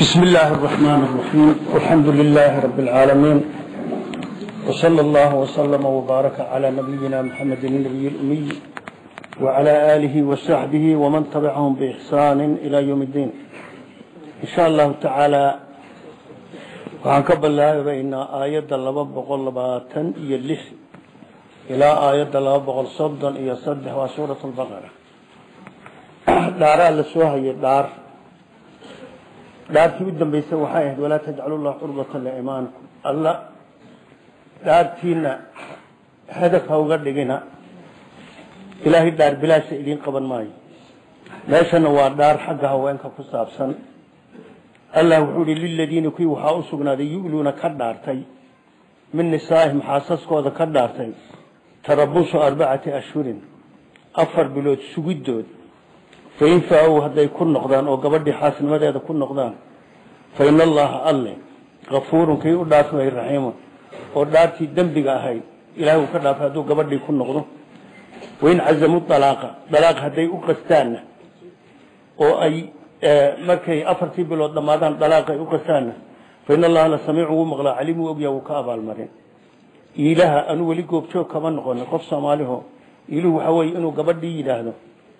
بسم الله الرحمن الرحيم والحمد لله رب العالمين وصلى الله وسلم وبارك على نبينا محمد النبي الأمي وعلى آله وصحبه ومن تبعهم بإحسان إلى يوم الدين إن شاء الله تعالى waxaan ka bilaabaynaa aayadda laba boqol labaatan iyo lix ilaa aayadda laba boqol soddon iyo saddex waa suurat lbaqara dhaaraa la soo hayay dhaar dhaartii u dambeysay waxay ahayd walaa tajcalu llah curbatan liimaanikum alla dhaartiina hadaf ha uga dhigina ilaahay dhaar bilaasha idiin qaban maayo meeshana waa dhaar xagga haweenka ku saabsan allah wuxuu ihi liladiina kuwii waxaa u sugnaaday yu'luuna ka dhaartay min nisaa'ihim xaasaskooda ka dhaartay tarabusu arbacati ashhurin afar bilood sugiddood fain faa-ow hadday ku noqdaan oo gabadhii xaasnimadeeda ku noqdaan fa ina allaha alle kafuurun kii u dhaafi way raxiimun oo dhaartii dembiga ahayd ilahay uu ka dhaafay hadduu gabadhii ku noqdo wain cazamuu dalaaqa dalaaq hadday u qastaanna oo ay markay afartii bilood dhammaadaan dalaaq ay u qastaanna fa ina allaha la samiicu wuu maqlaa caliim wuu ogyaa wuu ka abaalmarin ilaha anu weli goobjoog kama noqonin qof soomaaliho iluhu waxaa weye inuu gabadhii yidhaahdo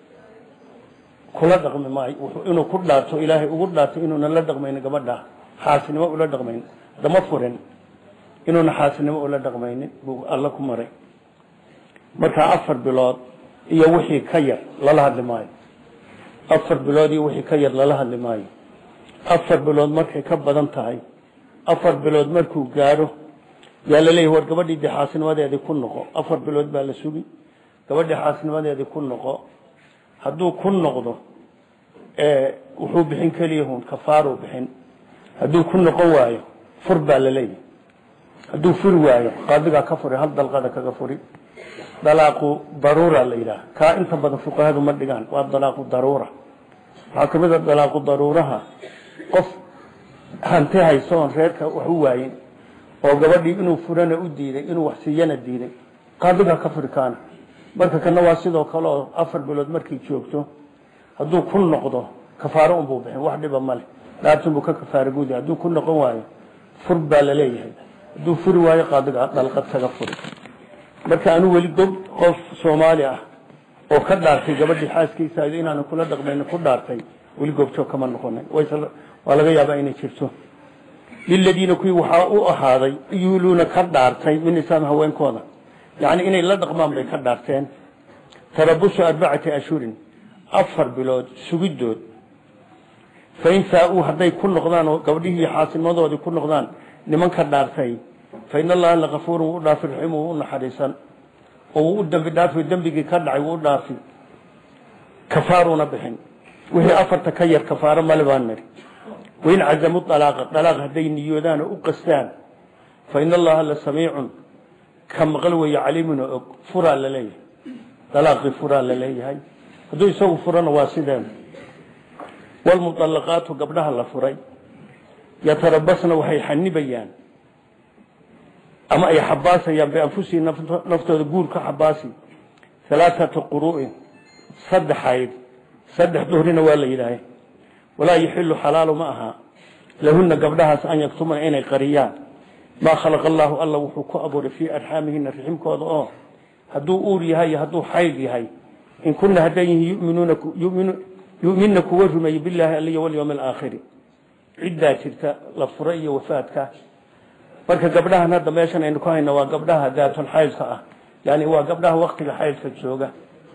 kula dhaqmi maayo inuu ku dhaarto ilaahay ugu dhaarto inuuna la dhaqmaynin gabadha xaasnimo ula dhaqmaynin dama furin inuuna xaasnimo ula dhaqmaynin buu alla ku maray markaa afar bilood iyo wixii ka yar lala hadli maayo afar bilood iyo wixii ka yar lala hadli maayo afar bilood markay ka badan tahay afar bilood markuu gaadho yaa laleeyahy war gabadhii dee xaasnimadeedii ku noqo afar bilood baa la sugi gabadhii xaasnimadeedii ku noqo hadduu ku noqdo wuxuu bixin keliyahun kafaaruu bixin hadduu ku noqon waayo fur baa la leeyahy hadduu furi waayo qaadigaa ka furi hal dalqada kaga furi dalaaqu daruura la yidhaha kaa inta badan fuqahadu ma dhigaan waa dalaaqu daruura waxaa kamid a dalaaqu daruuraha qof hanti hayso oon reerka wax u waayin oo gabadhii inuu furana u diiday inuu wax siiyana diiday qaadigaa ka furi kaana marka kana waa sidoo kale oo afar bilood markay joogto hadduu ku noqdo kafaaro unbuu bixin wax dhiba male dhaartunbuu ka kafaaro guudi hadduu ku noqon waayo fur baa la leeyahay hadduu furi waayo qaadiga dhalqad kaga furi marka anuu weli gob qof soomaali ah oo ka dhaartay gabadhii xaaskiisa inaanu kula dhaqmayn ku dhaartay weli goobjoog kama noqonay waa laga yaabaa inay jirto liladiina kuwii waxaa u ahaaday yuuluuna ka dhaartay min nisaam haweenkooda yani inay la dhaqmaan bay ka dhaarteen tarabusu arbacati ashhurin afar bilood sugiddood fain faa-uu hadday ku noqdaan oo gabdhihii xaasnimadoodii ku noqdaan nimanka dhaartay fa in allaha lakafuurun wuu u dhaafi raxiim wuu u naxariisan oo wuu u dembi dhaafi dembigii ka dhacay wuu u dhaafi kafaaruuna bixin wixii afarta ka yar kafaaro male baan niri wain cazamu dalaaqa dalaaq hadday niyoodaan oo u qastaan fa in allaha la samiicun ka maqal weeye caliimun oo og furaa la leeyahay dalaaqii furaa la leeyahay hadduu isagu furana waa sideen walmuطalaqaatu gabdhaha la furay yatarabasna waxay xanibayaan ama ay xabaasayaan bianfusihim naftooda guur ka xabaasi halaaثata quru'in saddexayd saddex duhrina waa la yidhaahay walaa yaxilu xalaalu ma aha lahuna gabdhahaas an yaktumana inay qariyaan maa khalaqa allaahu alla wuxuu ku abuuray fii arxaamihina riximkooda oo hadduu uur yahay iyo hadduu xayd yahay in kuna hadday yihiin yuminna kuwa rumeeye bilaahi aliyo walyowmi alaakhiri ciddaa jirta la fura iyo wafaadka marka gabdhahan hadda meeshan aynu ku hayna waa gabdhaha daatun xaydka ah yani waa gabdhaha waktiga xaydka jooga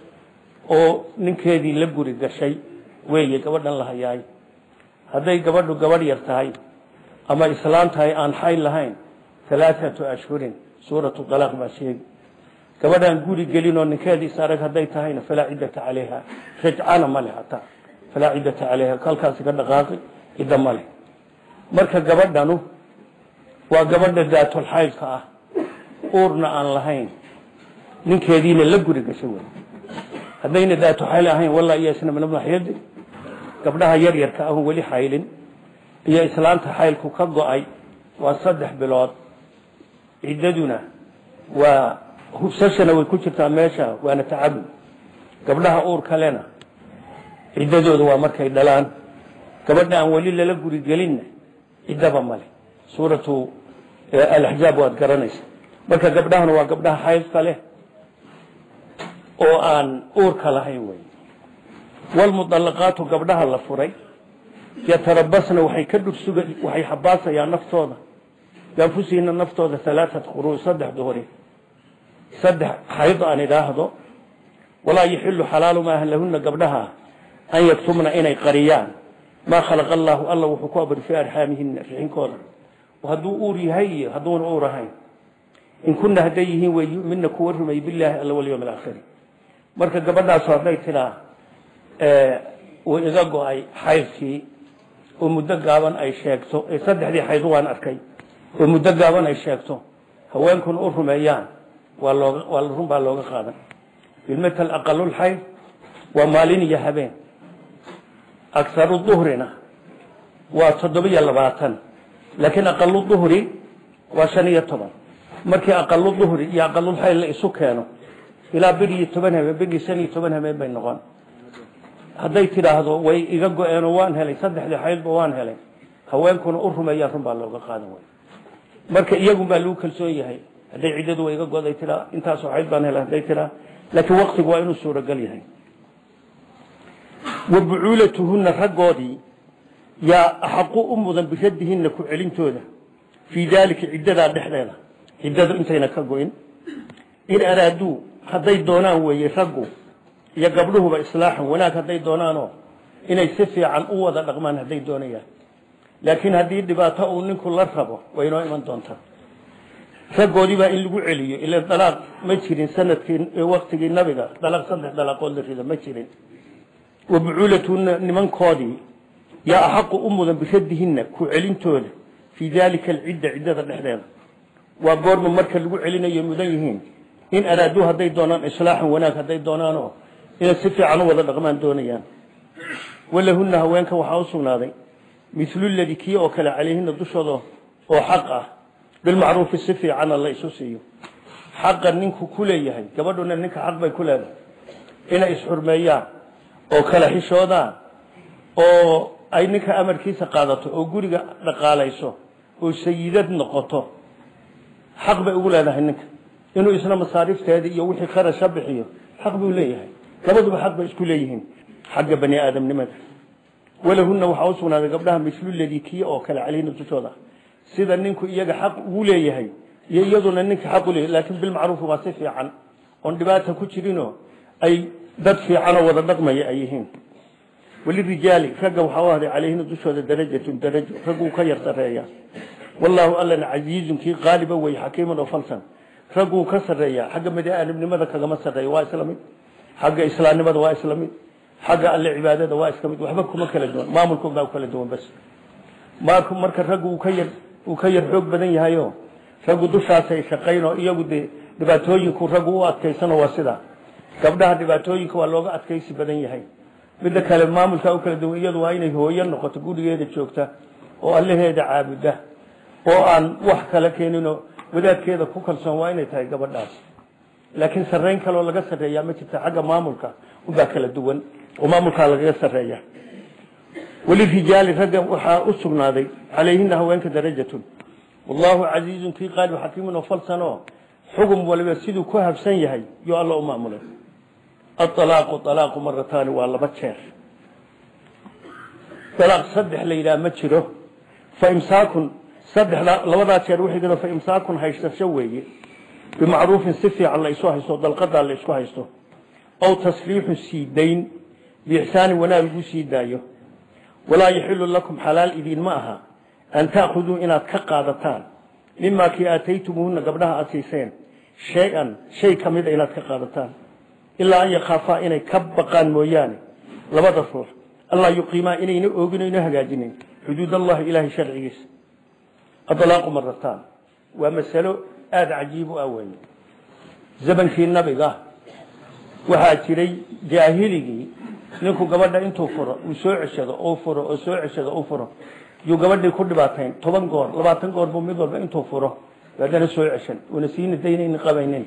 oo ninkeedii la guri gashay weeye gabadhan la hayaay hadday gabadhu gabadh yar tahay ama islaam tahay aan xayd lahayn alaaatu ashhurin suuratu alaaq baa sheegi gabadhaan guri gelin oo ninkeediis arag hadday tahayna falaa ciddata calayha rajcana male hataa falaa ciddata calayha halkaasi ka dhaqaaqi cidda male marka gabadhanu waa gabadha daatulxaydka ah uurna aan lahayn ninkeediina la guri gashay wey haddayna daatuxayl ahayn walla iyasna min maxyadi gabdhaha yaryarka ahun weli xaylin iyo islaanta xaylku ka go-ay waa saddex bilood ciddaduna waa hubsashana way ku jirtaa meesha waana tacabud gabdhaha uur kalena ciddadooda waa markay dhalaan gabadha aan weli lala guri gelinna ciddaba male suuratu alaxzaab waad garanaysa marka gabdhahana waa gabdhaha xaydka leh oo aan uurka lahayn wey walmudallaqaatu gabdhaha la furay yatarabasna waxay ka dhursuga waxay xabaasayaan naftooda bianfusihinna naftooda alaaat quruu saddex duhri saddex xayd aan idhaahdo walaa yaxilu xalaalu maahan lahuna gabdhaha an yaktumna inay qariyaan maa khalaqa allaahu alla wuxuu ku abri fii arxaamihina rixinkooda hadduu uur yahay iyo hadduuna uur ahayn in kuna hadday yihiin way yumina kuwa rumay bilaahi alla walyowm alaakhiri marka gabadhaasu hadday tidaa way iga go-ay xaydkii oo muddo gaaban ay sheegto saddexdii xayd waan arkay oo muddo gaaban ay sheegto haweenkuna u rumeeyaan waa looga waa run baa looga qaadan bilmatal aqalulxayd waa maalin iyo habeen akharu duhrina waa toddobiyo labaatan laakiin aqalu duhri waa shan iyo toban markii aqalu duhri iyo aqalulxayd la isu keeno ilaa bir iyo toban habeen bir iyo shan iyo toban habeen bay noqon hadday tidhaahdo way iga go-eenoo waan helay saddexdii xaydba waan helay haweenkuna u rumeeyaan run baa looga qaadan way marka iyagun baa lagu kalsoon yahay hadday ciddadu way iga go-day tiraa intaasoo xayd baan helay hadday tiraa laakiin waktigu waa inuu suuragal yahay wa bucuulatuhunna raggoodii yaa axaqu u mudan biraddihinna ku celintooda fii daalika ciddadaa dhexdeeda ciddadu intayna ka go-in in araaduu hadday doonaan weeye raggu iyo gabdhuhuba islaaxan wanaag hadday doonaanoo inay si fiican u wada dhaqmaan hadday doonayaan laakiin haddii dhibaato uu ninku la rabo way inoo iman doontaa raggoodii baa in lagu celiyo ila dalaaq ma jirin sanadkii waktigii nabiga dalaaq saddex dalaaqood la rido ma jirin wa bucuulatuna nimankoodii yaa axaqu u mudan biraddihinna ku celintooda fii daalika alcidda ciddada dhexdeeda waa goorma marka lagu celinayo mudan yihiin in araaduu hadday doonaan islaaxan wanaag hadday doonaanoo inay si fiican u wada dhaqmaan doonayaan walahunna haweenka waxaa u sugnaaday milu ladii kii oo kale calayhina dushooda oo xaq ah bilmacruufi si fiicana la isu siiyo xaqa ninku ku leeyahay gabadhuna ninka xaq bay ku leedahay inay isxurmeeyaan oo kala xishoodaan oo ay ninka amarkiisa qaadato oo guriga dhaqaalayso oo sayidad noqoto xaq bay ugu leedahay ninka inuu isna masaarifteeda iyo wixii kharasha bixiyo xaq buu leeyahay labaduba xaq bay isku leeyihiin xagga bani aadamnimada walahunna waxaa u sugnaaday gabdhaha mislu ladii kii oo kale calayhina dushooda sida ninku iyaga xaq ugu leeyahay iyo iyaduna ninka xaq u leeyahay laakiin bilmacruufi waa si fiican oon dhibaata ku jirinoo ay dad fiicanoo wada dhaqmaya ay yihiin walirijaali ragga waxaa u ahday calayhina dushooda darajatun darajo ragguu ka yar sareeya wallaahu allana casiizun kii qaaliba wey xakiiman oo falsan ragguu ka sarreeyaa xagga bani-aadamnimada kagama sarreeya waa isla mid xagga islaamnimada waa isla mid xagga alle cibaadada waa iska mid waxba kuma kala duwan maamulkood baa kala duwan bas marka marka raggu uu ka yar uu ka yar xoog badan yahayo raggu dushaasay shaqayn oo iyagu dee dhibaatooyinku raggu u adkaysano waa sidaa gabdhaha dhibaatooyinka waa looga adkaysi badan yahay midda kale maamulkaa u kala duwan iyadu waa inay hooyo noqoto gurigeeda joogta oo allaheeda caabuda oo aan wax kala keeninoo wadaadkeeda ku kalsoon waa inay tahay gabadhaas laakiin sarreyn kaloo laga sarreeyaa ma jirta xagga maamulka unbaa kala duwan oo maamulkaa lagaga sarreeya walirijaali ragga waxaa u sugnaaday calayhina haweenka darajatun wallaahu casiizun kii qaalib xakiimun oo falsanoo xugum waliba siduu ku habsan yahay yo alla u maamulay aalaaqu alaaqu marataani waa laba jeer alaaq saddex la yidhaha ma jiro fa imsaakun saddexda labadaa jeer wixii fa imsaakun haysasho weeye bimacruufin si fiican la isu haysto dalqadaa la isku haysto aw tasriixun sii dayn biixsaanin wanaag lagu sii daayo walaa yaxilu lakum xalaal idiinma aha an taakuduu inaad ka qaadataan mimaa kii aataytumuuhuna gabdhaha aad siiseen shay-an shay ka mida inaad ka qaadataan ilaa an yakhaafaa inay ka baqaan mooyaane labada ruux allaa yuqiimaa inayna oogin oyna hagaajinin xuduud allahi ilaahay sharcigiisa adalaaqu marataan waa masalo aada cajiib u ah weeye zamankii nabiga waxaa jiray jaahiligii ninku gabadha intuu furo uu soo ceshado oo furo oo soo ceshado u furo yuu gabadhii ku dhibaatayn toban goor labaatan goor buu mid walba intuu furo haddana soo ceshan una siina daynayni qabaynin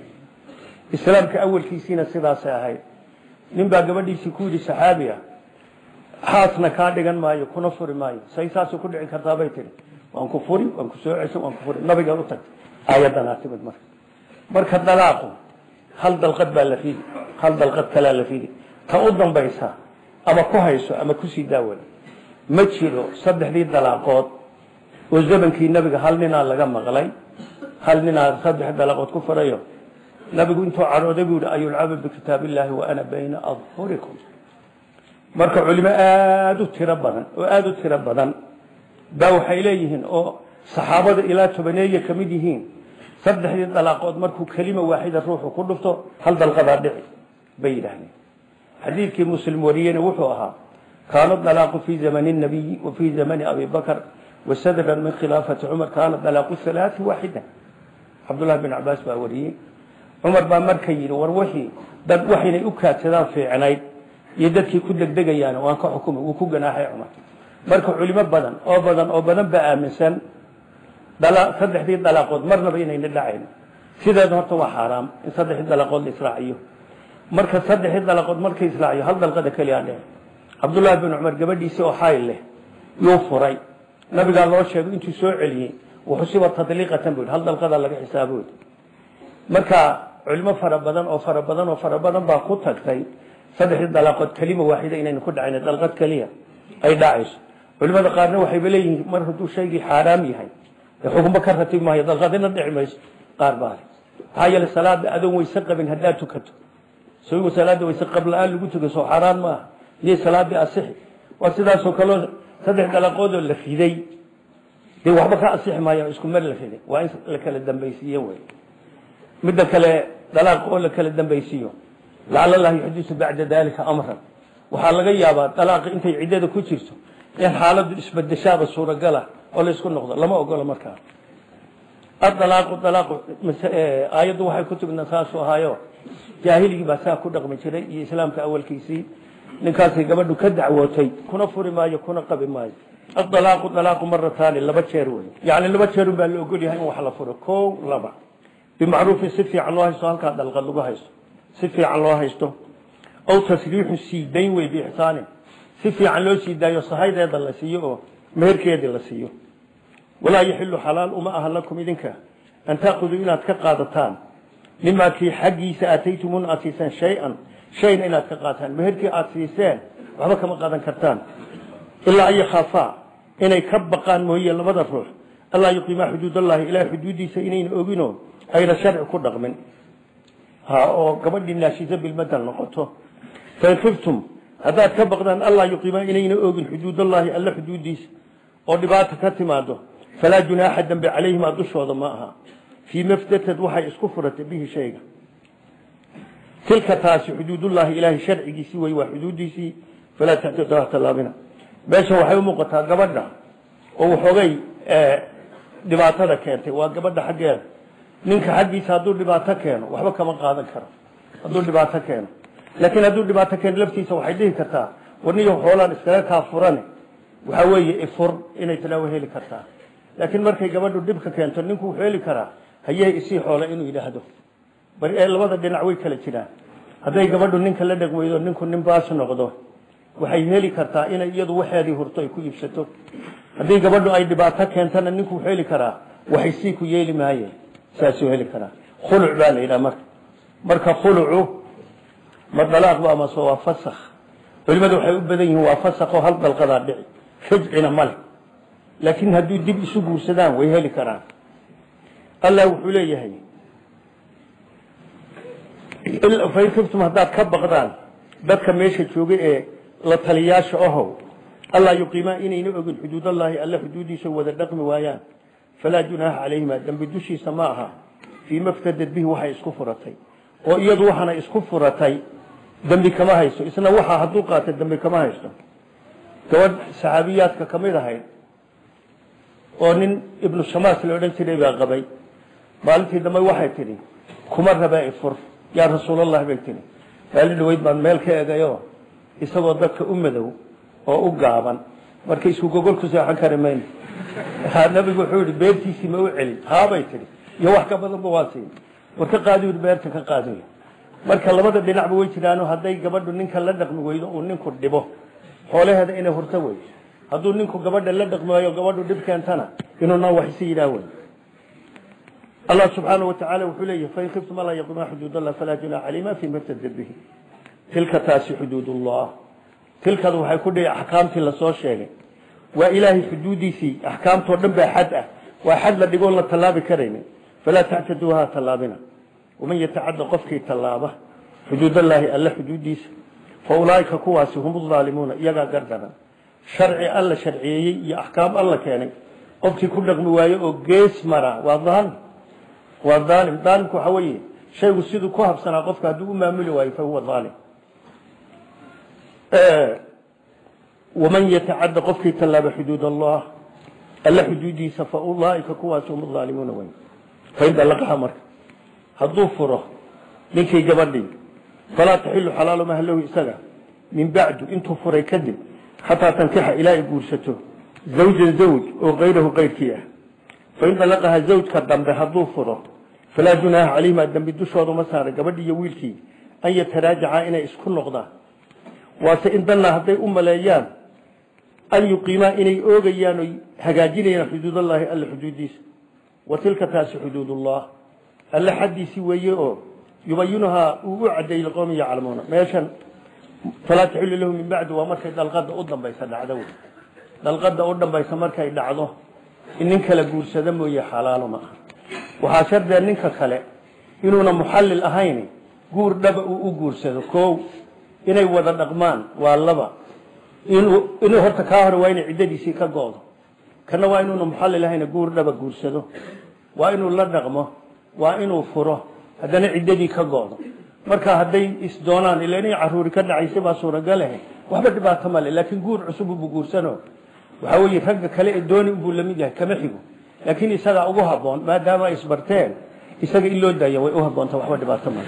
islaamka awalkiisiina sidaasay ahayd nin baa gabadhiisii ku yidhi saxaabi ah xaasna kaa dhigan maayo kuna furi maayo say saasay ku dhici kartaa bay tihi waan ku furi waan ku soo cesho waan ku furi nabiga u tagtay aayadanaa timid marka marka dalaaqu hal dalqad baa la fidi hal dalqad kalaa la fidi ta u dambaysa ama ku hayso ama kusii daawada ma jiro saddexdii dalaaqood oo zamankii nabiga hal ninaa laga maqlay hal ninaa saddex dalaaqood ku furayo nabigu intuu cadhooday buu yihi ayulcaba bikitaabillaahi wa ana bayna adhurikum marka culimo aada u tiro badan oo aada u tiro badan baa waxay leeyihiin oo saxaabada ilaa tobaneeye ka mid yihiin saddexdii dalaaqood markuu kelima waaxida ruuxu ku dhufto hal dalqadaa dhici bay yidhaahdeen xadiidkii muslim wariyena wuxuu ahaa kaana dalaaqu fii zamani nabiyi wa fii zamani abi bakr wasadran min khilaafati cumar kaana dalaaqu halaati waaxida cabdullahi bin cabaas baa wariyey cumar baa marka yidhi war wixii dad waxaynay u kaadsadaan fiicnayd iyo dadkii ku degdegayaan waan ka xukumay wuu ku ganaaxay cumar marka culimo badan oo badan oo badan baa aaminsan saddexdii dalaaqood marnaba inayna dhacayn sideeda horta waa xaaraam in saddexdii dalaaqood la israaciyo marka saddexdii dalaaqood markay israaciyo hal dalqada keliya dheh cabdullaahi bin cumar gabadhiisii oo xayl leh yuu furay nabigaa loo sheegay intuu soo celiyey wuxusiba tadliiqatan buu hal dalqada laga xisaabo marka culimo fara badan oo fara badan oo fara badan baa ku tagtay saddexdii dalaaqood kelima waaxida inaynu ku dhacayn dalqad keliya ay dhacayso culimada qaarna waxayba leeyihiin mar hadduu shaygii xaaraam yahay xukunba ka ratib maayo dalqadina dhici mayso qaar baa maxaa yeele salaada adoon weyse qabin haddaad tukato sawigu salaada weyse qab la-aan lagu tuka soo xaaraan maaha iyay salaadii asixi waa sidaasoo kaleo saddex dalaqoodoo la riday dee waxba ka asixi maayo isku mar la riday waa in la kala dambaysiiye wey midda kale dalaaq oo la kala dambaysiiyo lacala allah yuxdisu bacda dalika amran waxaa laga yaabaa dalaaqi intay ciddada ku jirto in xaaladu isbedeshaaba suuragala oo la isku noqdo lama ogola markaa adalaaqu dalaaqu aayaddu waxay ku timidna saasuu ahaayo jaahiligii baa saa ku dhaqmi jiray iyo islaamka awalkiisii ninkaasay gabadhu ka dacwootay kuna furi maayo kuna qabi maayo adalaaqu dalaaqu marataani laba jeer wey yacni laba jeerun baa la ogol yahay in wax la furo kow laba bimacruufin si fiican loo haysto halkaa dalqad lagu haysto si fiican loo haysto aw tasriixu sii dayn wey biixsaanin si fiican loo sii daayo sahaydeeda la siiyo oo meherkeedii la siiyo walaa yaxilu xalaal uma aha lakum idinka an taakuduu inaad ka qaadataan mimaa kii xaggiisa aataytumuun aad siiseen shay-an shayna inaad ka qaataan meherkii aad siiseen waxba kama qaadan kartaan ilaa an yakhaafaa inay ka baqaan mooye labada ruux allaa yuqiimaa xuduudallahi ilahay xuduuddiisa inayna oginoo ayna sharci ku dhaqmin ha oo gabadhii naashiso bilmadal noqoto fain khiftum haddaad ka baqdaan allaa yuqiimaa inayna ogin xuduudallahi alla xuduuddiisa oo dhibaata ka timaado falaa junaaxa dambe calayhimaa dushooda ma aha fii mafdatad waxay isku furatay bihi shayga tilka taasi xuduudullaahi ilaahay sharcigiisii wey waa xuduuddiisii falaa taxtaduha tallaabina meesha waxay u muuqataa gabadha oo waxoogay dhibaatada keentay waa gabadha xaggeeda ninka xaggiisa hadduu dhibaato keeno waxba kama qaadan karo hadduu dhibaato keeno laakiin hadduu dhibaato keeno laftiisa waxay dhihi kartaa warniyo xoolaan iskaga kaa furane waxaa weeye ifur inay tilaawo heli kartaa laakiin markay gabadhu dhibka keento ninku wuxuu heli karaa hayee isii xoole inuu yidhaahdo bari ee labada dhinac way kala jiraan hadday gabadhu ninka la dheg weydo ninku nin baas noqdo waxay heli kartaa inay iyadu waxeedii hurto ay ku iibsato haddii gabadhu ay dhibaato keentana ninku wuxuu heli karaa waxay sii ku yeeli maaye saasuu heli karaa khuluc baa la yidhaha marka marka khulucu ma dalaaqba amase waa fasakh culimadu waxay u badan yihiin waa fasakho hal dalqadaa dhici rajcina male laakiin hadduu dib isu guursadaan way heli karaan allah wuxuu leeyahay fain kiftum haddaad ka baqdaan dadka meesha joogay ee la taliyaasha ahow allaa yuqiimaa inayna ogin xuduudallaahi alla xuduuddiisa wada dhaqmi waayaan falaa junaaxa calayhima dembi dushiisa ma aha fii maftadad bihi waxay isku furatay oo iyadu waxaana isku furatay dembi kama haysto isna waxa hadduu qaata dembi kama haysto gabadh saxaabiyaadka ka mid ahayd oo nin ibnu shamaas la odhan jiray baa qabay maalintii dambe waxay tidhi kuma rabaa ifur yaa rasuulallah bay tihi maali dhaweyd baan meel ka egayo isagoo dadka u madow oo u gaaban marka isku gogol ku seexan kari mayno nabigu wuxuu yihi beertiisii ma u celin haabay tihi iyo wax ka badanba waa siin war ka qaadi beerta ka qaadi marka labada dhinacba way jiraano hadday gabadhu ninka la dhaqmi weydo uu ninku dhibo xoolaheeda inay hurto wey hadduu ninku gabadha la dhaqmaayo gabadhu dhib keentana inuuna wax isi yidhaah wey allah subxaanahu watacaala wuxuu leeyahy fain khiftum alla yaqumaa xuduud allah falaa junaaxa calayhima fima ftadar bihi tilka taasi xuduud ullah tilkadu waxay ku dhihi axkaamtii lasoo sheegay waa ilaahay xuduudiisii axkaamtoo dhan baa xad ah waa xad la dhigoon la tallaabi karaynin falaa tactaduuha tallaabina waman yatacadda qofkii tallaaba xuduudallaahi alla xuduudiisa fa ulaaika kuwaasi hum aalimuuna iyagaa gardaran sharci alla sharciyeeyey iyo axkaam alla keenay qofkii ku dhaqmi waayo oo gees mara waa aalim waa aalim aalimku waxa weeye shaygu siduu ku habsanaa qofka hadduu u maamuli waayo fa huwa aalim waman yatacadda qofkii tallaaba xuduud allah alla xuduudiisa fa ulaaika kuwaasi hum aalimuuna wey fain dalaqaha marka hadduu furo ninkii gabadhii falaa taxilu xalaalu maha lahu isaga min bacdu intuu furay kadib xataa tankixa ilaa ay guursato zawjan zawj oo kayrahu kayrkii ah fain dalaqaha zawjka dambe hadduu furo falaa junaaha calayhima dambi dushooda ma saara gabadhii iyo wiilkii an yataraajaca inay isku noqdaan waase in danna hadday u maleeyaan an yuqiimaa inay oogayaan oy hagaajinayaan xuduudallaahi alla xuduudiisa wa tilka taasi xuduudullah alle xaddiisii weeye oo yubayinuhaa uu u cadeeyey liqowmi yaclamuuna meeshan falaa taxilu lahu min bacdi waa markay dalqada u dambaysa dhacdo wey dalqada u dambaysa markay dhacdo in nin kala guursada mooye xalaalo ma aha waxaa shardee ninka kale inuuna muxallil ahayn guur dhaba uu u guursado koow inay wada dhaqmaan waa laba inuu horta kaa hore waa inay ciddadiisii ka goodo kana waa inuuna muxallil ahayn guur dhaba guursado waa inuu la dhaqmo waa inuu furo haddana ciddadii ka goodo marka hadday isdoonaan ila inay caruuri ka dhacaysay baa suuragalahe waxba dhibaato male laakiin guur cusub ubu guursano waxaa weeye ragga kale ee dooni unbuu lamid yahay kama xigo laakiin isagaa ugu haboon maadaama ay isbarteen isaga in loo daaya way u haboonta waxba dhibaato male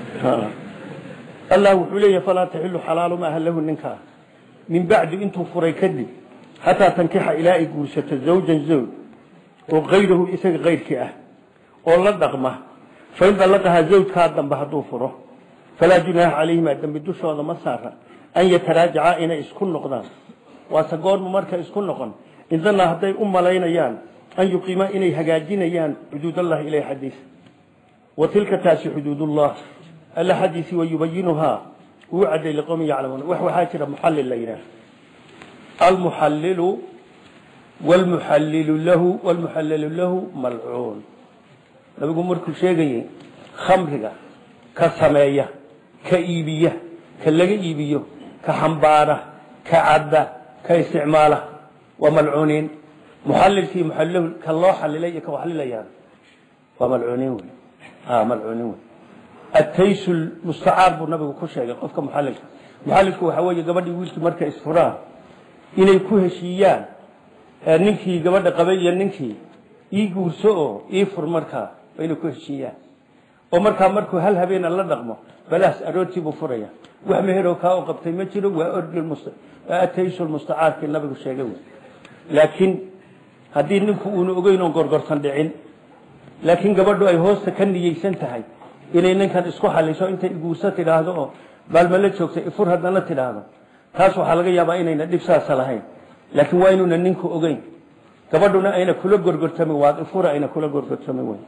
allah wuxuu leeyahy falaa taxilu xalaalu maaha lahu ninkaa min bacdi intuu furay kadib xataa tankixa ilaa ay guursato zawjan zawj oo kayrahu isaga kayrkii ah oo la dhaqma fain dalaqahaa zawjkaa dambe hadduu furo falaa junaaha calayhima dembi dushooda ma saara an yataraajaca inay isku noqdaan waase goorma marka isku noqon indana hadday u malaynayaan an yuqiima inay hagaajinayaan xuduudallahi ilay xadiisa wa tilka taasi xuduudullah alla xadiisii wayubayinuhaa uu caday liqowmi yaclamuun wax waxaa jira muxallil la yidhaah almuxallilu wlmuxallilu lahu wlmuxallilu lahu malcuun nabigu markuu sheegayey khamriga ka sameeya ka iibiya ka laga iibiyo ka xambaara ka cadda ka isticmaala waa malcuuniin muxallilkii muxallilahu ka loo xalilay iyo ka waxlilayaan waa malcuuniin wey malcuuniin wey ataysu mustacaar buu nabigu ku sheegay qofka muxallilka muxallilku waxaa weeye gabadhii wiilkii markay isfuraan inay ku heshiiyaan ninkii gabadha qabay iyo ninkii ii guurso oo ii fur markaa waa inay ku heshiiyaan oo markaa markuu hal habeena la dhaqmo balaas aroortii buu furaya wax meheroo kaa u qabtay ma jiro waa orgi ataysu mustacaarkii nabigu sheegay wey laakiin haddii ninku uuna ogeyn oon gorgortan dhicin laakiin gabadhu ay hoosta ka niyeysan tahay inay ninkan isku xaliso intay iguurso tidhaahdo oo maalmala joogta ifur haddana tidhaahdo taas waxaa laga yaabaa inayna dhib saasa lahayn laakiin waa inuuna ninku ogeyn gabadhuna ayna kula gorgortamin waad ifura ayna kula gorgortamin wey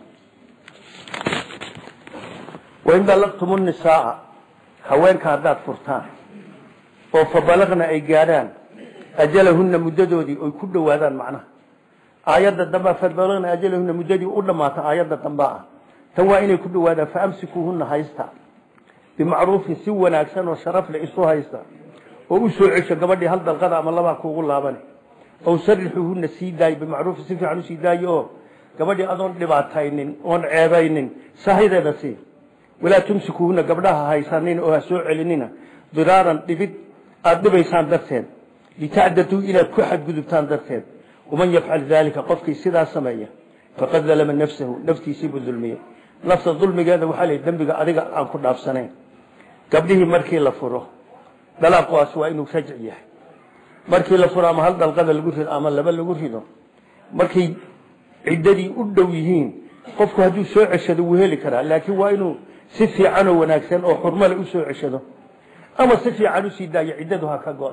wain dalaqtum nisaaa haweenka haddaad furtaan oo fabalaqna ay gaadhaan ajalahunna muddadoodii oy ku dhowaadaan macnaha aayadda dambaa fabalaqna ajalahunna muddadii u dhammaata aayadda dambaa ah tan waa inay ku dhowaadaan faamsikuuhunna haysta bimacruufin si wanaagsan oo sharaf leh isu haysta oo u soo cesho gabadhii hal dalqada ama labaa kuugu laabane ow sarixuhunna sii daayo bimacruufin si fiican usii daayo oo gabadhii adoon dhibaataynin oon ceebaynin sahideeda sii walaa tumsikuuhunna gabdhaha haysanin oo ha soo celinina diraaran dhibid aada dhibaysaan darteed litacdaduu inaad ku xadgudubtaan darteed waman yafcal daalika qofkii sidaa sameeya faqad dalama nafsahu naftiisiibuu dulmiyey nafta dulmigeeda waxaa la dembiga adiga aan ku dhaafsanayn gabdhihii markii la furo dalaaqaas waa inuu rajci yahay markii la furo ama hal dalqada lagu rido ama laba lagu rido markay ciddadii u dhow yihiin qofku hadduu soo ceshado wuu heli karaa laakiin waa inuu si fiican oo wanaagsan oo xurmale u soo ceshado ama si fiican usii daayo ciddadu ha ka go'de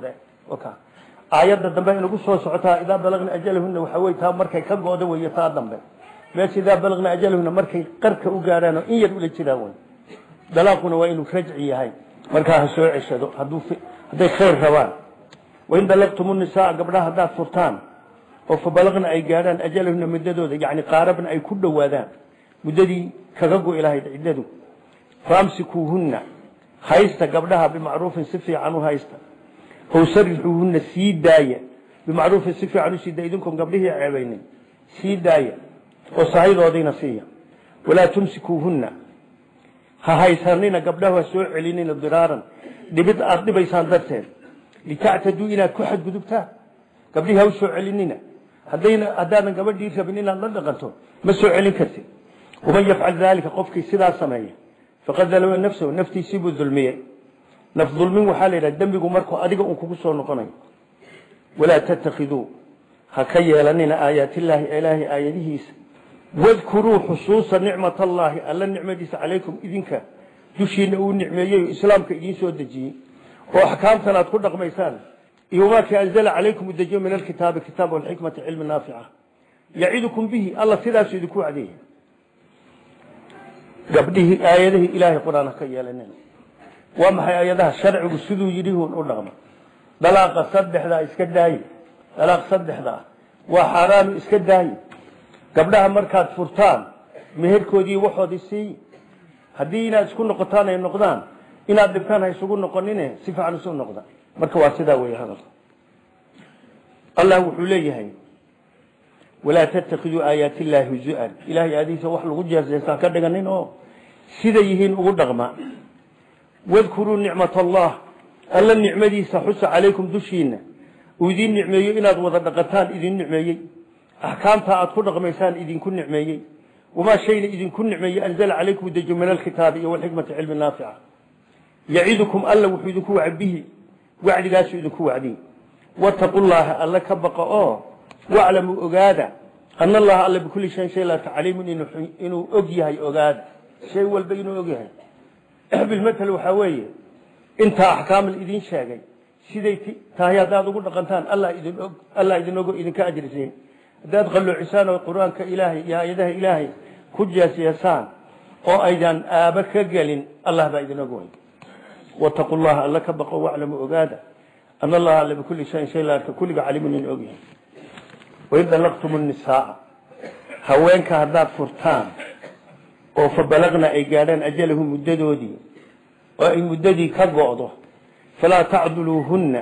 aayadda dambe inagu soo socotaa idaa balagna ajalahuna waxa wey taa markay ka gooda wey taa dambe meesha idaa balagna ajalahuna markay qarka u gaadhaan oo in yar ula jiraan wey dalaaquna waa inuu rajci yahay markaa ha soo ceshado hadday khayr rabaan wain dalaqtumu nisaa gabdhaha haddaad furtaan oo fa balagna ay gaadhaan ajalahuna muddadooda yani qaarabna ay ku dhowaadaan muddadii kaga go lahayd ciddadu faamsikuuhunna haysta gabdhaha bimacruufin si fiican u haysta ow sarixuuhunna sii daaya bimacruufin si fiican u sii daaya idinkoon gabdhihii ceebaynin sii daaya oo sahadoodiina siiya walaa tumsikuuhunna ha haysanina gabdhahu ha soo celinina diraaran dhibid aada dhibaysaan darteed litactaduu inaad ku xadgudubtaan gabdhihii ha u soo celinina haddayna haddaadan gabadhii rabin inaad la dhaqanto ma soo celin kartid waman yafcal daalika qofkii sidaa sameeya faqad dalama nafsahu naftiisii buu dulmiyey naf dulmin waxaa la yidhaha dembigu markuu adiga un kugu soo noqonayo walaa tattakhiduu ha ka yeelanina aayaatillaahi ilaahay aayadihiisa wadkuruu xusuusa nicmat allaahi alla nicmadiisa calaykum idinka dushiina uu nicmeeyey oo islaamka idiin soo dejiyey oo axkaamtan aad ku dhaqmaysaan iyo wamaa anzala calaykum udejiyo min alkitaabi kitaab walxikmati cilmi naafica yacidukum bihi alla sidaasuu idinku wacdeeyey gabdhihii aayadihii ilaahay qur-aan ha ka yeelanin waa maxay aayadaha sharcigu siduu yidhi hun u dhaqma dalaaqa saddexdaa iska daaye dalaaq saddexda ah waa xaaraanu iska daaye gabdhaha markaad furtaan meherkoodii waxoodii siiyi haddii inaad isku noqotaan ay noqdaan inaad dhibtaan ha isugu noqonine si fiican isu noqda marka waa sidaa wey hadal allah wuxuu leeyahay walaa tattakiduu aayaati illaahi huzuan ilahay aadiisa wax lagu jeesjeestaan ka dhiganin oo sida yihiin ugu dhaqma wadkuruu nicmat allah alla nicmadiisa xusa calaykum dushiina uu idiin nicmeeyo inaad wada dhaqataan idin nicmeeyey axkaamta aad ku dhaqmaysaan idinku nicmeeyey wamaa shayna idinku nicmeeyey anzala calaykum dejo min alkitaabi iyo walxikmati cilmi naafica yacidukum alla wuxuu idinku waca bihi wacdigaasuu idinku wacdiy wataqu llaha alla ka baqa oo waclamuu ogaada ana allaha alla bikulli shayin shay laata caliimun inuu og yahay ogaada shay walba inuu og yahay bilmatal waxaa weeye intaa axkaam la idin sheegay siday tahay haddaad ugu dhaqantaan allah idin og allah idin ogo idinka ajrisiin haddaad qalloocisaan oo qur-aanka ilaahay iyo aayadaha ilaahay ku jeesyeesaan oo aydan aaba ka gelin allah baa idin og way wataqu llaha alla ka baqo waclamu ogaada ana allaha alla bikulli shayin shay laarka kulliga caliimun in og yahay wain dalaqtum nisaaa haweenka haddaad furtaan oo fa balagna ay gaadhaan ajalahu muddadoodii oo ay muddadii ka go'do falaa tacduluuhunna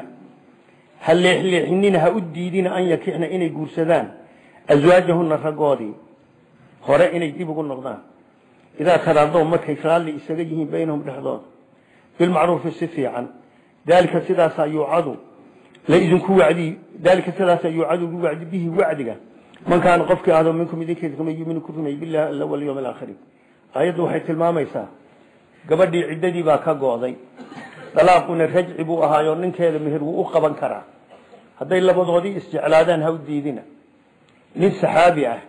ha leexleexinina ha u diidina an yakixna inay guursadaan aswaajahunna raggoodii hore inay dib ugu noqdaan idaa taraadoo markay raalli isaga yihiin baynahum dhexdooda bilmacruufi si fiican daalika sidaasaa yuucadu la idinku wacdi daalika sidaasaa yuucadu ugu wacdi bihi wacdiga man kaana qofkii ahdo minkum idinkeeda kama yuminu ku rumay billahi alla walyawm alaakhiri aayaddu waxay tilmaamaysaa gabadhii ciddadii baa ka go'day dalaaquna rajci buu ahaayo ninkeeda meher wuu u qaban karaa hadday labadoodii isjeclaadaan ha u diidina nin saxaabi ah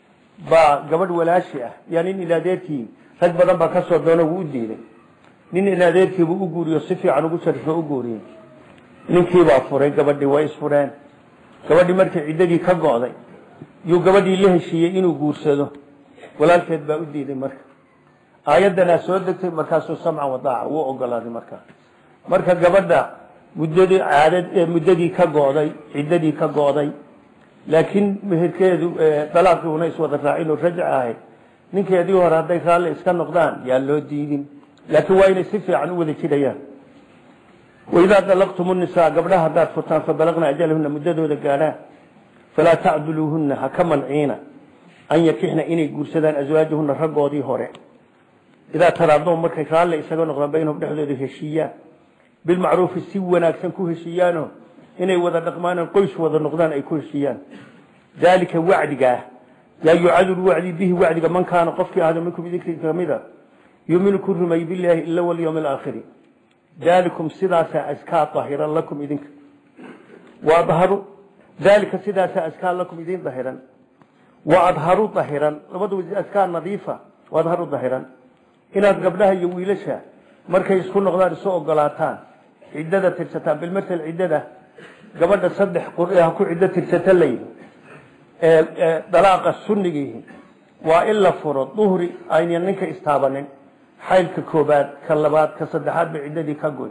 baa gabadh walaashi ah yaa nin ilaadeerkii rag badan baa kasoo doono wuu u diiday nin ilaadeerkiibuu u guuriyo si fiican ugu sharifo u guuriyey ninkiibaa furay gabadhii way isfureen gabadhii markii ciddadii ka go'day yuu gabadhii la heshiiyey inuu guursado walaalkeed baa u diiday marka aayaddanaa soo degtay markaasuu samcan wadaaca wuu ogolaaday markaa marka gabadha muddadii caadad ee muddadii ka go'day ciddadii ka go'day laakiin meherkeedu dalaaqii una iswada raacin oo rajci ahayd ninkeedii hore hadday raalli iska noqdaan yaa loo diidin laakiin waa inay si fiican u wada jirayaan waidaa dalaqtum nisaa gabdhaha haddaad furtaan fabalagna ajalahuna muddadooda gaadhaan falaa tacduluuhunna ha ka manciina an yakixna inay guursadaan aswaajahuna raggoodii hore idaa taraadoo markay raalle isaga noqdaan baynahum dhexdooda heshiiyaan bilmacruufi si wanaagsan ku heshiiyaanoo inay wada dhaqmaan qoys wada noqdaan ay ku heshiiyaan daalika wacdigaah yaa yucadu wacdi bihi wacdiga man kaana qofkii ahdo minkum idinka kamida yuminu ku rumay bilaahi ila walyawm alaakhiri daalikum sidaasaa askaa ahiran lakum idinka waadharu daalika sidaasaa askaa lakum idin dahiran waadharu dahiran labadu askaa nadiifa waadharu dahiran inaad gabdhaha iyo wiilasha markay isku noqdaan isu ogolaataan ciddada tirsataan bilmatal ciddada gabadha saddex qur ha ku ciddo tirsata layidhi dalaaqa sunnigiihi waa in la furo duhri aynan ninka istaabanin xaylka koobaad ka labaad ka saddexaad ba ciddadii ka goy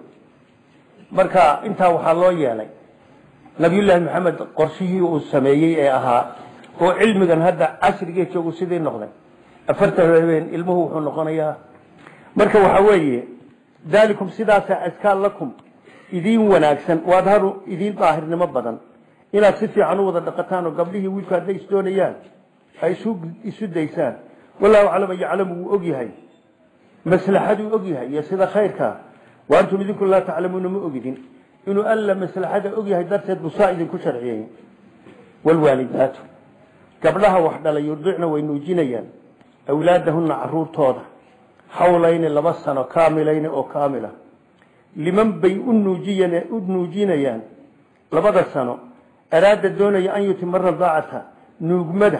marka intaa waxaa loo yeelay nabiyullaahi maxamed qorshihii uu sameeyey ee ahaa oo cilmigan hadda casrigee joogu sidii noqday afartan habeen ilmuhu wuxuu noqonayaa marka waxaa weeye daalikum sidaasa askaan lakum idiin wanaagsan waa adharu idiin daahirnimo badan inaad si fiican u wada dhaqataan oo gabdhihii wiilku hadday isdoonayaan ay isu daysaan wallahu aclam yaclamu wuu og yahay maslaxaduu og yahay iyo sida khayrkaa wa antum idinku laa taclamuuna ma ogidin inuu alla maslaxada og yahay darteed busaa idinku sharciyey wlwaalidaatu gabdhaha wax dhalay yurdicna way nuujinayaan awlaadahunna caruurtooda xawlayni laba sano kaamilayni oo kaamila liman bay u nuujinayaan labada sano araada doonaya an yutima radaacata nuugmada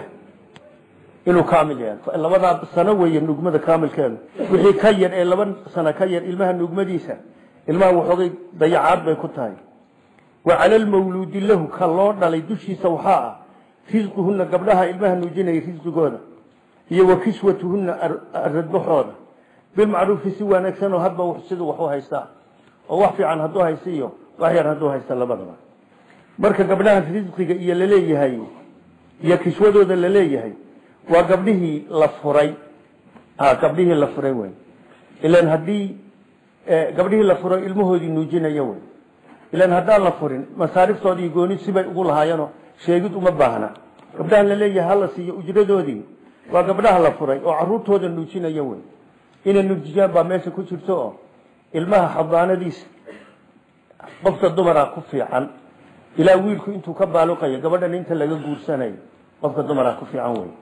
inuu kaamil yahay labadaa sano weeye nuugmada kaamilkeedu wixii ka yar ee laba sano ka yar ilmaha nuugmadiisa ilmaha waxoogay dayacaad bay ku tahay wa cala lmawluudi lahu ka loo dhalay dushiisa waxaa ah risquhunna gabdhaha ilmaha nuujinaya risqigooda iyo wa kiswatuhunna radbaxooda bilmacruufi si wanaagsan oo hadba siduu wax u haystaa oo wax fiican hadduu haysta iyo wax yar hadduu haysta labadaba marka gabdhaha risqiga iyo laleeyahay iyo kiswadooda laleeyahay waa gabdhihii la furay gabdhihii la furay wey ilan haddii gabdhihii la furay ilmahoodii nuujinaya wey ilan haddaan la furin masaariftoodii gooni sibay ugu lahaayeenoo sheegid uma baahna gabdhaha laleeyahay hala siiyo ujradoodii waa gabdhaha la furay oo caruurtooda nuujinaya wey inay nuujiyaan baa meesha ku jirto oo ilmaha xadaanadiisa qofka dumara ku fiican ilaa wiilku intuu ka baaluqayo gabadhan inta laga guursanayo qofka dumara ku fiican wey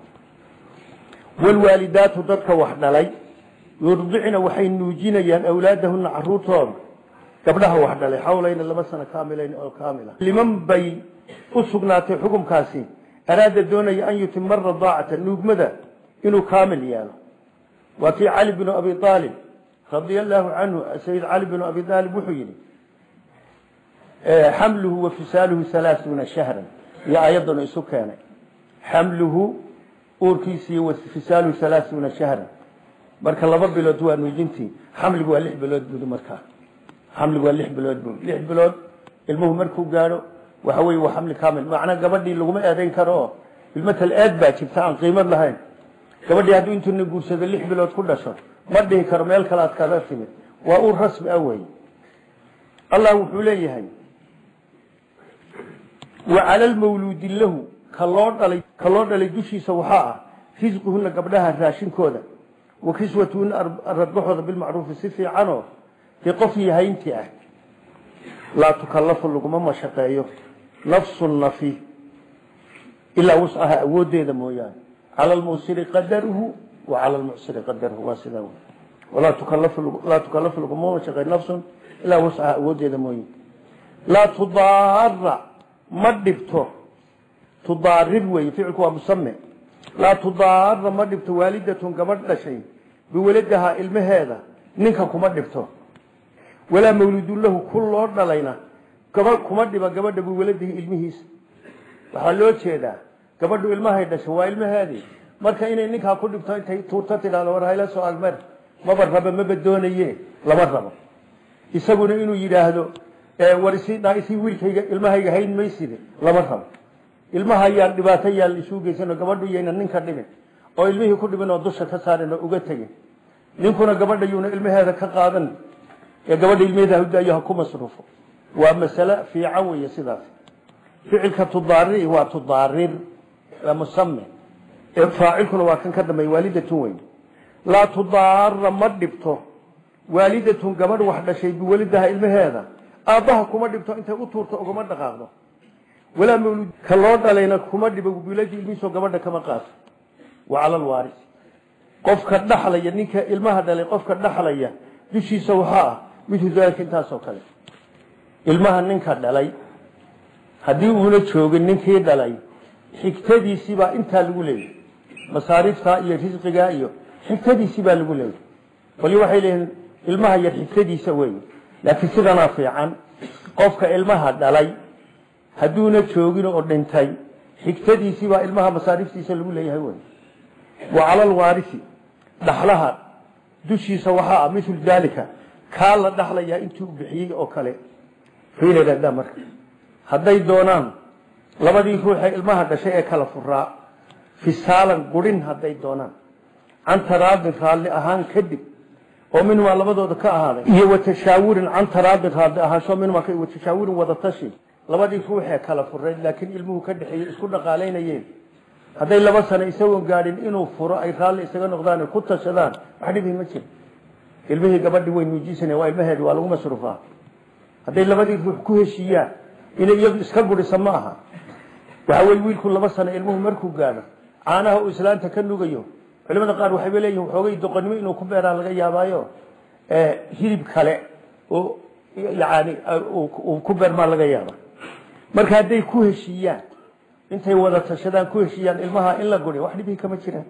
wlwaalidaatu dadka wax dhalay yurdicna waxay nuujinayaan awlaadahuna caruurtooda gabdhaha wax dhalay xawlayna laba sano kaamilayn oo kaamila liman bay u sugnaatay xukumkaasi araada doonaya an yutima radaacata nuugmada inuu kaamil yeelo waa kii cali binu abi aalib radia alaahu canhu sayid cali binu abi aalib wuxuu yihi xamluhu wa fisaaluhu alaauuna shahran iyo ayaddanu isu keenay xamluhu uurkiisii wa fisaaluhu alaauuna shahran marka laba bilood waa nuujintii xamligu waa lix bilood bui markaa xamligu waa lix bilood bu lix bilood ilmuhu markuu gaadho waxa wey waa xamli kaamil macnaa gabadhii laguma eedayn karo oo ilmatal eed baa jirta aan qiimad lahayn gabadhii hadduu intuuna guursado lix bilood ku dhasho ma dhihi karo meel kale aad kaga timid waa uur rasmi ah wey allah wuxuu leeyahay wa cala lmawluudi lahu ka loo dhalay ka loo dhalay dushiisa waxaa ah risquhuna gabdhaha raashinkooda wa kiswatuhuna radbaxooda bilmacruufi si fiicanoo dee qofkii hayntii ah laa tukallafu laguma mashaqeeyo nafsu nafi ilaa wuscaha awoodeeda mooyaane cala lmuusiri qadaruhu wa cala lmucsiri qadaruhu waa sidaa wey walaa tukallafu laa tukallafu laguma mashaqeeyo nafsun ilaa wuscaha awoodeeda mooye laa tudaara ma dhibto tudaarir weeye ficilku waa musame laa tudaara ma dhibto waalidatun gabadh dhashay biwaladahaa ilmaheeda ninka kuma dhibto walaa mawludun lahu ku loo dhalayna gaba kuma dhiba gabadha biwaladihi ilmihiisa waxaa loo jeedaa gabadhu ilmahay dhasho waa ilmaheedii marka inay ninkaa ku dhibto intay tuurto tidhahdo war hayla soo agmer maba raba maba doonaye lama rabo isaguna inuu yidhaahdo war isii wiilkayga ilmahayga hayn mayside lama rabo ilmaha yaan dhibaato yaan isuu geysano gabadhu yayna ninka dhibin oo ilmihii ku dhibin oo dusha ka saarin oo uga tegin ninkuna gabadha yuuna ilmaheeda ka qaadan ee gabadha ilmaheeda hudaayo ha ku masruufo waa masale fiican weeye sidaas ficilka tudaari waa tudaarir waa musame ee faacilkuna waa kan ka dambeeya waalidatun weyn laa tudaara ma dhibto waalidatun gabadh wax dhashay biwalidaha ilmaheeda aabbaha kuma dhibto intay u tuurto ugama dhaqaaqdo walaa mawlud ka loo dhalayna kuma dhibo biladii ilmihiisoo gabadha kama qaato wa cala alwaaris qofka dhaxlaya ninka ilmaha dhalay qofka dhaxlaya dushiisa waxaa ah midhu daalika intaasoo kale ilmaha ninka dhalay haddii uuna joogin ninkii dhalay xigtadiisibaa intaa lagu leeyay masaariiftaa iyo risqigaa iyo xigtadiisibaa lagu leeyay qolyo waxay leeyihiin ilmaha yar xigtadiisa wey laakiin sidanaa fiican qofka ilmaha dhalay hadduuna joogin oo dhintay xigtadiisii baa ilmaha masaariftiisa lagu leeyahay wey wa cala alwaarisi dhaxlaha dushiisa waxaa ah mithlu daalika kaa la dhaxlayaa intuu bixiyey oo kale fiiladaadaa marka hadday doonaan labadii ruuxee ilmaha dhashay ee kala furaa fisaalan gurin hadday doonaan can taraadin raalli ahaan kadib oo minhumaa labadooda ka ahaaday iyo watashaawurin can taraadin raalli ahaansho minhumaa watashaawurin wadatashi labadii ruuxee kala furayd laakiin ilmuhu ka dhexeeyey isku dhaqaalaynayeen hadday laba sano isagoon gaadhin inuu furo ay raalli isaga noqdaan ku tashadaan wax dhibi ma jiro ilmihii gabadhi way nuujisaneen waa ilmaheedi waa lagu masruufaa hadday labadii ruux ku heshiiyaan inay iyadu iska gurisa ma aha waxa weye wiilku laba sano ilmuhu markuu gaadho caanaha uu islaanta ka nugayo culimada qaar waxayba leeyihin xoogay doqonnimo inuu ku beeraa laga yaabaayo hilib kale oo yani uu ku beermaa laga yaaba marka hadday ku heshiiyaan intay wada tashadaan ku heshiiyaan ilmaha in la guri wax dhibii kama jiraan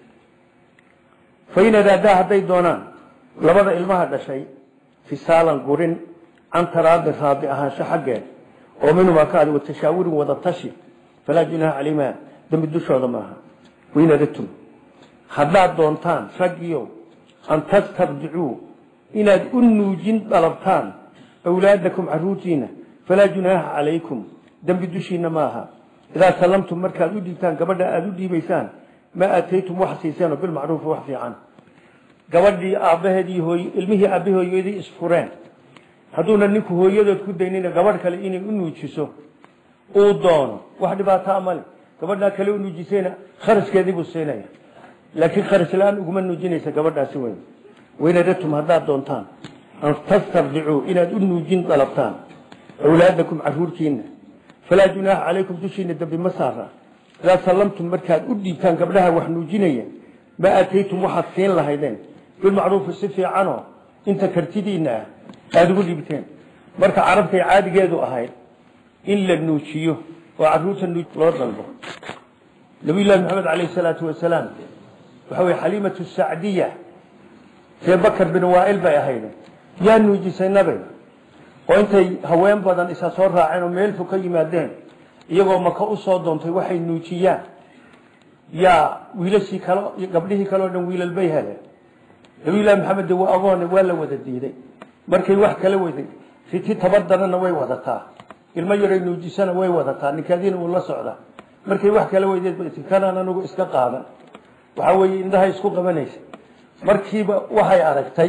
fain araadaa hadday doonaan labada ilmaha dhashay fisaalan gurin can taraadin raadi ahaansho xaggeed oo minhumaa ka adi watashaawurin wada tashi falaa junaaha calaymaa dembi dushooda maaha wain aradtum haddaad doontaan raggiyow an tastarjicuu inaad u nuujin dalabtaan awlaadakum caruurtiina falaa junaaha calaykum dembi dushiina maaha idaa sallamtum markaad u dhiibtaan gabadha aada u dhiibaysaan maa aataytum wax siiseenoo bilmacruufi wax fiican gabadhii aabbaheedii hooy ilmihii aabbahi hooyadii isfureen hadduuna ninku hooyadood ku daynina gabadh kale inay u nuujiso uu doono wax dhibaataa male gabadhaa kale u nuujisayna kharashkeedii buu siinaya laakiin kharash la-aan uguma nuujinaysa gabadhaasi weyn waynaratum haddaad doontaan an tastarjicuu inaad u nuujin dalabtaan awlaadakum caruurtiina falaa junaaha calaykum dushiina dambi ma saara idaa sallamtum markaad u dhiibtaan gabdhaha wax nuujinaya ma aataytum waxaad siin lahaydeen bilmacruufi si fiicanoo inta kartidiina ah aada ugu dhiibteen marka carabtay caadigeedu ahayd in la nuujiyo oo caruurta loo dalbo nabiyullahi maxamed caleyhi salaatu wasalaam waxa weye xaliimatu sacdiya see bakar bin waail bay ahayd yaa nuujisay nabe oo intay haween badan isa soo raaceen oo meel fog ka yimaadeen iyagoo maka u soo doontay waxay nuujiyaan yaa wiilashii kale gabdhihii kale o dhan wiilal bay heleen nabiyullahi maxamed de waa agoone waa la wada diiday markay wax kala weday riti tabadarana way wadataa ilmo yaray nuujisana way wadataa ninkaadiina uu la socdaa markay wax kala weydeed kanaan anigu iska qaadan waxaa weeye indhaha isku qabanaysa markiiba waxay aragtay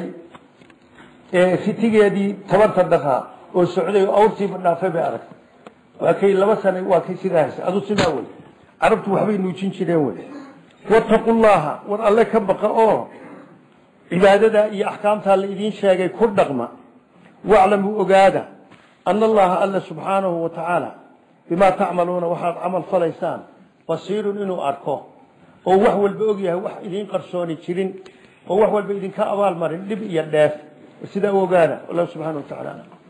ritigeedii tabarta daraa oo socday oo awrtiiba dhaafay bay aragtay waa kay laba sana waa kay sidaa haysay adu sidaa wey carabtu waxbay nuujin jireen wey wataqu llaha war alle ka baqa oo cibaadada iyo axkaamtaa la idiin sheegay ku dhaqma waclamuu ogaada ana allaha alla subxaanahu wa tacaala bimaa tacmaluuna waxaad camal falaysaan basiirun inuu arko oo wax walba og yahay wax idiin qarsooni jirin oo wax walba idinka abaal marin dhib iyo dheef sidaa u ogaada allah subxana wa tacala